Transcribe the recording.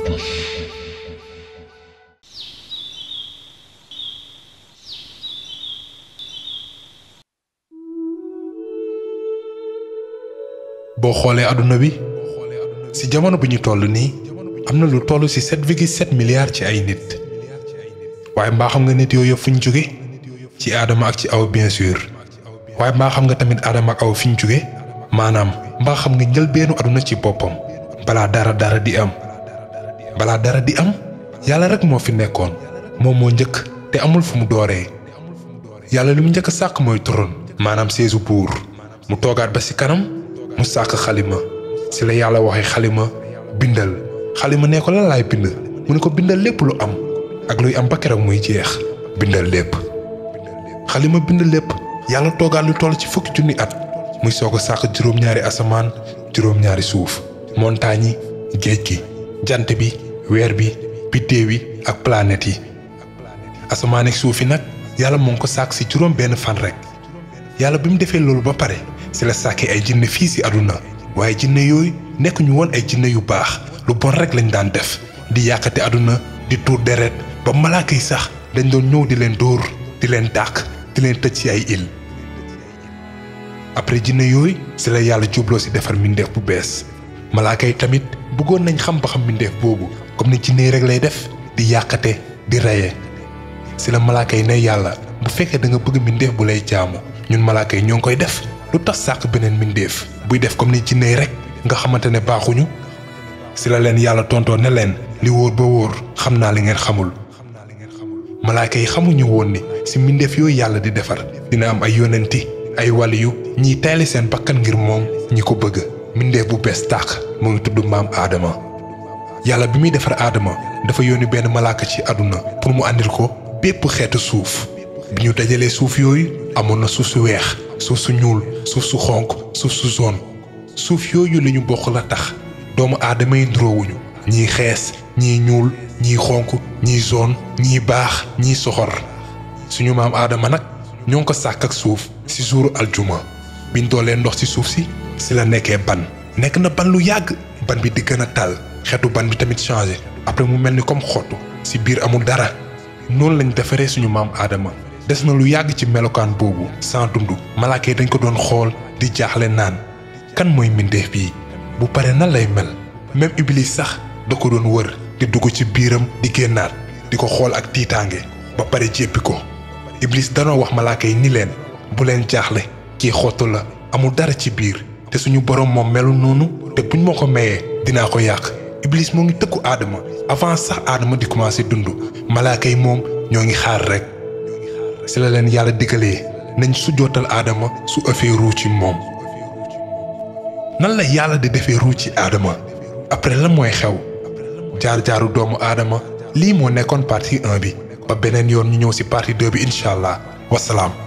boo xoolee àdduna bi ci jamono bi ñu toll nii am na lu toll ci 7,7 milliards ci ay nit waaye mbaa xam nga nit yooyu yëpp fu ñu jóge ci aadama ak ci aw bien sûr waaye mbaa xam nga tamit aadama ak aw fi ñu jóge maanaam mbaa xam nga njëlbeenu àdduna ci boppam balaa dara dara di am balaa dara di am yàlla rek moo fi nekkoon moom moo njëkk te amul fu mu dooree yàlla li mu njëkk a sàkk mooy turon maanaam seesu buur mu toogaat ba ci kanam mu sàkk xalima ci la yàlla waxee xalima bindal xalima ne ko lan laay bind mu ne ko bindal lépp lu am ak luy am ba keroog muy jeex bindal lépp xalima bind lépp yàlla toogaat lu toll ci fukki junni at muy soog a sàkk juróom-ñaari asamaan juróom-ñaari suuf montagne yi géej gi jant bi weer bi biddéew yi ak planètes yi asamaan ak suuf yi nag yàlla moo ngi ko sàkk ci juróom benn fan rek yàlla bi mu defee loolu ba pare ci la sàkkee ay jinne fii ci àdduna waaye jinne yooyu nekk ñu woon ay jinne yu baax lu bon rek lañ daan def di yàqate àdduna di tuur deret ba malaaka yi sax dañ doon ñëw di leen dóor di leen dàq di leen tëj ci ay île après jinne yooyu ci la yàlla jubloo ci defar mbindeef bu bees malaaka yi tamit bëggoon nañ xam ba xam mbindeef boobu comme ni jinne yi rek lay def di yàqate di reye ci la malaaka yi ne yàlla bu fekkee da nga bëgg mbindeef bu lay jaamu ñun malaaka yi ñoo ngi koy def lu tax sàkk beneen mbindeef buy def comme ni jinne yi rek nga xamante ne baaxuñu ci la leen yàlla tontoo ne leen li wóor ba wóor xam naa li ngeen xamul malaaka yi xamuñu woon ni ci mbindeef yooyu yàlla di defar dina am ay yonenti ay waliyu ñiy tayli seen bakkan ngir moom ñi ko bëgg mbindeef bu bees tàq mu ngi tudd maam aadama yàlla bi muy defar aadama dafa yónni benn malaaka ci àdduna pour mu àndil ko bépp xeetu suuf bi ñu dajalee suuf yooyu amoon na suuf su weex suuf su ñuul suuf su xonq suuf su zone suuf yooyu li ñu bokk la tax doomu aadama yi nduroowuñu ñii xees ñii ñuul ñii xonq ñii zone ñii baax ñii soxor suñu maam aadama nag ñoo ngi ko sàkk ak suuf ci suuru aljuma biñ doolee ndox ci suuf si ci la nekkee ban nekk na ban lu yàgg ban bi di gën a tal xeetu ban bi tamit changé après mu mel ni comme xottu ci biir amul dara noonu lañ defaree suñu maam aadama des na lu yàgg ci melokaan boobu sans dund malaaka yi dañ ko doon xool di jaaxle naan kan mooy mbindeef bii bu pare nan lay mel même iblis sax da ko doon wër di dugg ci biiram di génnaat di ko xool ak tiitaange ba pare jéppi ko iblis danoo wax malaaka yi ni leen bu leen jaaxle kii xottu la amul dara ci biir te suñu borom moom melu noonu te buñ ma ko mayee dinaa ko yàq iblis moo ngi tëkku aadama avant sax aadama di commencé dund malaaka yi moom ñoo ngi xaar rek ci la leen yàlla diggalee nañ su jootal aadama su ëffee ruu ci moom nan la yàlla di defee ruu ci aadama après lan mooy xew jaar-jaaru doomu aadama lii moo nekkoon partie 1 bi ba beneen yoon ñu ñëw ci partie 2 bi incha allah wasalaam